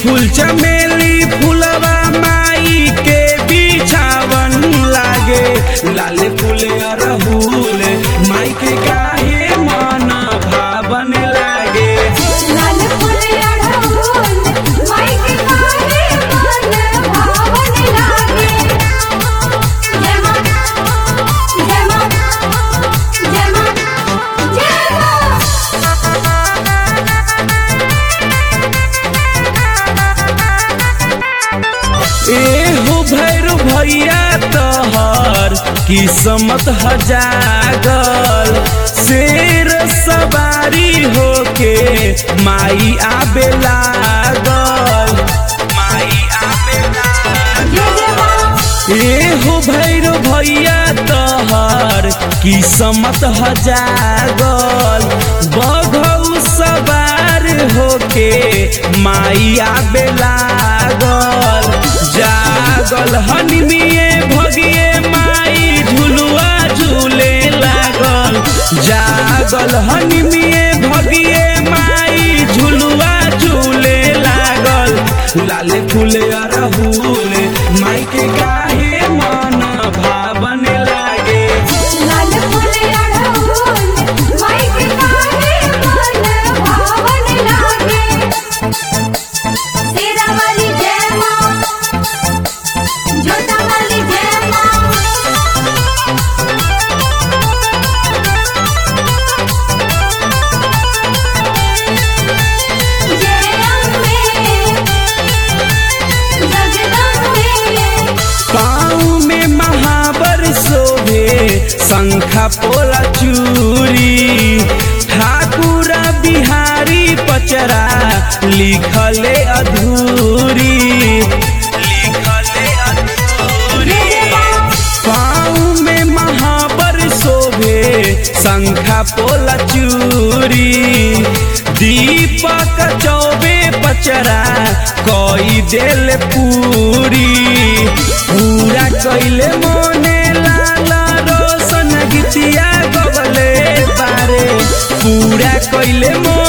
फूल चमेली फूलवा माई के बिछावन लागे लाल फूल अरहुल माई के काहे मन भावन लागे लाल फूल अड़हुल माई के काहे मन भावन लागे जय मां जय मां जय मां जय मां एहो भैरू भैया तोहर किस्मत हजागल शेर सवारी होके माई आबे लागल माई आबे लागल जय जय मां एहो भैरो भैया तोहर किस्मत हजागल बघौ सवार होके माई आबे लागल जागल हनिमिए भगिए माई झुलुआ झूले लागल जागल हनिमिए भगिए माई झुलुआ झूले लागल लाल फूल अरहुल माई के काहे मन भावन लागे लाल फूल अड़हुल माई के काहे मन भावन लागे तेरा वाली जय मां जोता वाली जय मां जय अम्बे जगदम्बे पाँव में महावर शोभे शंखा पोला चूरी ठाकुर बिहारी पचरा लिखले अधूरी लिखले अधूरी पाँव में महावर शोभे शंखा पोला चूरी दीपक चौबे पचरा कई देल पूरी पूरा कैले मोने लाल रोशन गीतिया गबले बारे पूरा कैले मोने